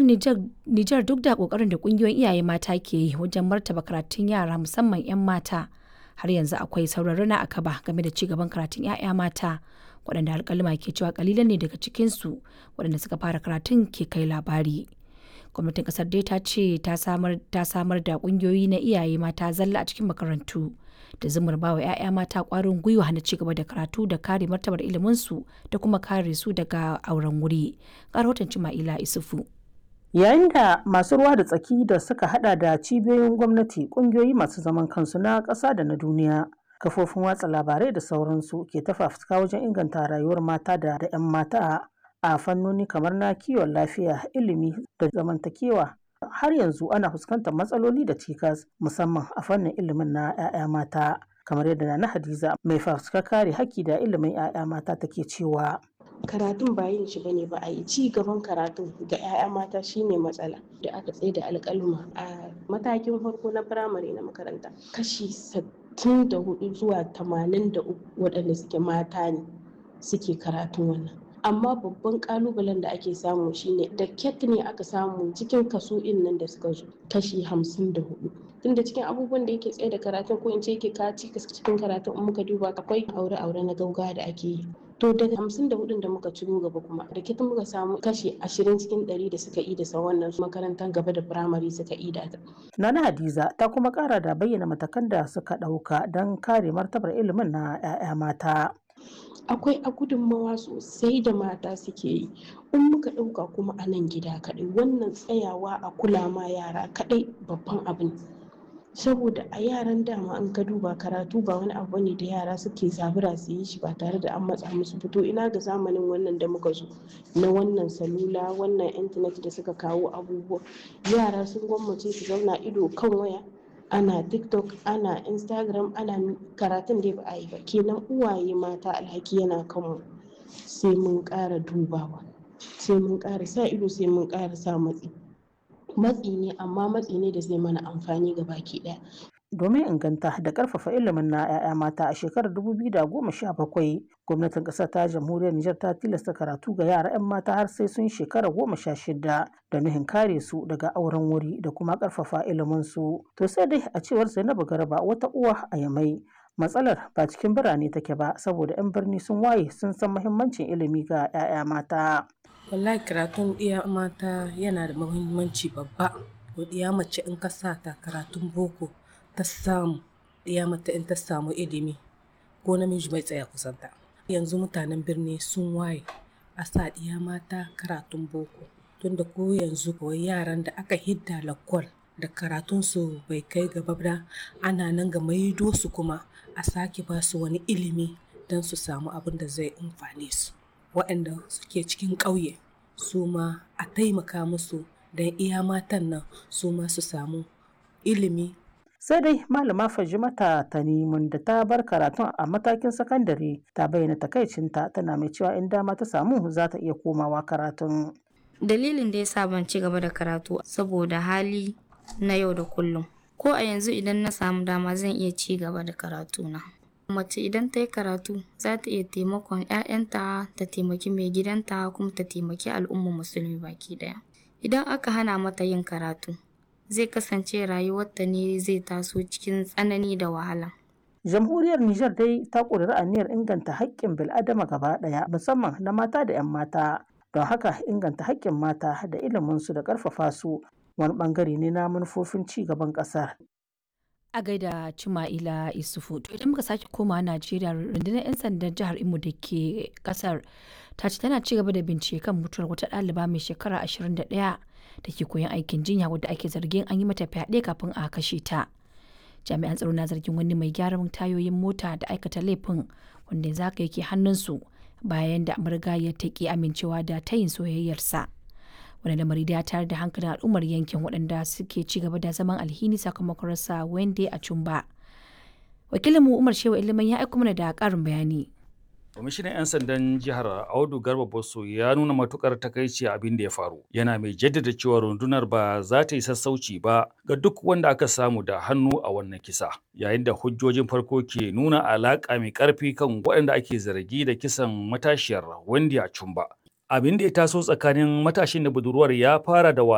Nijar duk da ƙoƙarin da ƙungiyoyin iyaye mata ke yi wajen martaba karatun yara musamman 'yan mata, har yanzu akwai sauran rina a kaba game da cigaban karatun 'ya'ya mata, waɗanda alƙaluma ke cewa ƙalilan ne daga cikinsu waɗanda suka fara karatun ke kai labari. Gwamnatin ƙasar dai ta ce ta samar da ƙungiyoyi na iyaye mata zalla a cikin makarantu da zumar ba wa 'ya'ya mata ƙwarin gwiwa na cigaba da karatu da kare martabar iliminsu da kuma kare su daga auren wuri. Ga rahoton Cima'ila Isufu. Yayin da masu ruwa da tsaki da suka hada da cibiyoyin gwamnati, kungiyoyi masu zaman kansu na ƙasa da na duniya, kafofin watsa labarai da sauransu ke ta fafutuka wajen inganta rayuwar mata da 'yan mata a fannoni kamar na kiwon lafiya, ilimi da zamantakewa. Har yanzu ana fuskantar matsaloli da cikas musamman a fannin ilimin na 'ya'ya mata. kamar yadda na Hadiza mai fafutukar kare haƙƙi da ilimin 'ya'ya mata take cewa. karatun ba yin shi bane ba a yi ci gaban karatun ga 'ya'ya mata shine matsala da aka tsaye da alƙaluma a matakin farko na firamare na makaranta kashi sittin da hudu zuwa tamanin da uku waɗanda suke mata ne suke karatun wannan amma babban kalubalen da ake samu shine da ket ne aka samu cikin kaso in nan da suka zo kashi hamsin da hudu tunda cikin abubuwan da yake tsaye da karatun ko in ce yake kaci cikin karatun in muka duba akwai aure-aure na gauga da ake yi to daga hamsin da hudun da muka ciro gaba kuma da kita muka samu kashi ashirin cikin ɗari da suka yi da sa wannan makarantar gaba da firamare suka yi da ta. Nana Hadiza ta kuma kara da bayyana matakan da suka ɗauka don kare martabar ilimin na 'ya'ya mata. akwai a gudunmawa sosai da mata suke yi in muka ɗauka kuma a nan gida kaɗai wannan tsayawa a kula ma yara kaɗai babban abu ne saboda a yaran dama an ka duba karatu ba wani abu ne da yara suke zabura su yi shi ba tare da an matsa musu fito ina ga zamanin wannan da muka zo na wannan salula wannan intanet da suka kawo abubuwa yara sun gwammace su zauna ido kan waya ana tiktok ana instagram ana karatun da ba a yi ba kenan uwaye mata alhaki yana kanmu sai mun ƙara dubawa sai mun ƙara sa ido sai mun ƙara sa matsi matsi ne amma matsi ne da zai mana amfani ga baki ɗaya domin inganta da karfafa ilimin na 'ya'ya mata a shekarar 2017 gwamnatin ƙasar ta jamhuriyar Nijar ta tilasta karatu ga yara 'yan mata har sai sun shekara goma sha shida da nuhin kare su daga auren wuri da kuma karfafa ilimin su to sai dai a cewar Zainabu Garba wata uwa a Yamai matsalar ba cikin birane take ba saboda 'yan birni sun waye sun san muhimmancin ilimi ga 'ya'ya mata wallahi karatun ɗiya mata yana da muhimmanci babba ɗiya mace in ka sa ta karatun boko ta samu ɗiya mata in ta samu ilimi ko namiji bai tsaya kusanta yanzu mutanen birni sun waye a sa ɗiya mata karatun boko tunda ko yanzu kawai yaran da aka hidda lakwal da karatunsu bai kai gaba ba ana nan ga maido su kuma a sake ba su wani ilimi don su samu abin da zai amfane su waɗanda suke cikin ƙauye su ma a taimaka musu don iya matan nan su ma su samu ilimi sai dai malama fajimata tanimun da ta bar karatun a matakin sakandare ta bayyana takaicinta tana mai cewa in dama ta samu za ta iya komawa karatun dalilin da ya sa ban ci gaba da karatu saboda hali na yau da kullum ko a yanzu idan na samu dama zan iya ci gaba da karatuna mace idan ta yi karatu za ta iya taimakon 'ya'yanta ta taimaki mai gidanta kuma ta taimaki al'ummar musulmi baki daya idan aka hana mata yin karatu zai kasance rayuwarta ne zai taso cikin tsanani da wahala jamhuriyar Nijar dai ta ƙudiri aniyar inganta haƙƙin bil'adama gaba ɗaya musamman na mata da 'yan mata don haka inganta haƙƙin mata da iliminsu da ƙarfafa su wani ɓangare ne na manufofin ci gaban ƙasar a gaida Cima'ila Isufu. To idan muka sake komawa Najeriya rundunar 'yan sandan jihar Imo da ke kasar ta ce tana cigaba da bincike kan mutuwar wata ɗaliba mai shekara 21 da ke koyon aikin jinya wadda ake zargin an yi mata fyaɗe kafin a kashe ta. Jami'an tsaro na zargin wani mai gyaran tayoyin mota da aikata laifin wanda yanzu haka yake hannunsu bayan da amurga ya taƙi amincewa da tayin soyayyarsa. wani lamari da ya tayar da hankalin al'ummar yankin waɗanda suke ci gaba da zaman alhini sakamakon rasa wende a cumba wakilinmu umar shewa ilimin ya aiko mana da ƙarin bayani kwamishinan 'yan sandan jihar audu garba bosso ya nuna matukar takaici abin da ya faru yana mai jaddada cewa rundunar ba za ta yi sassauci ba ga duk wanda aka samu da hannu a wannan kisa yayin da hujjojin farko ke nuna alaƙa mai ƙarfi kan waɗanda ake zargi da kisan matashiyar wendy a cumba abin da ya taso tsakanin matashin da budurwar ya fara da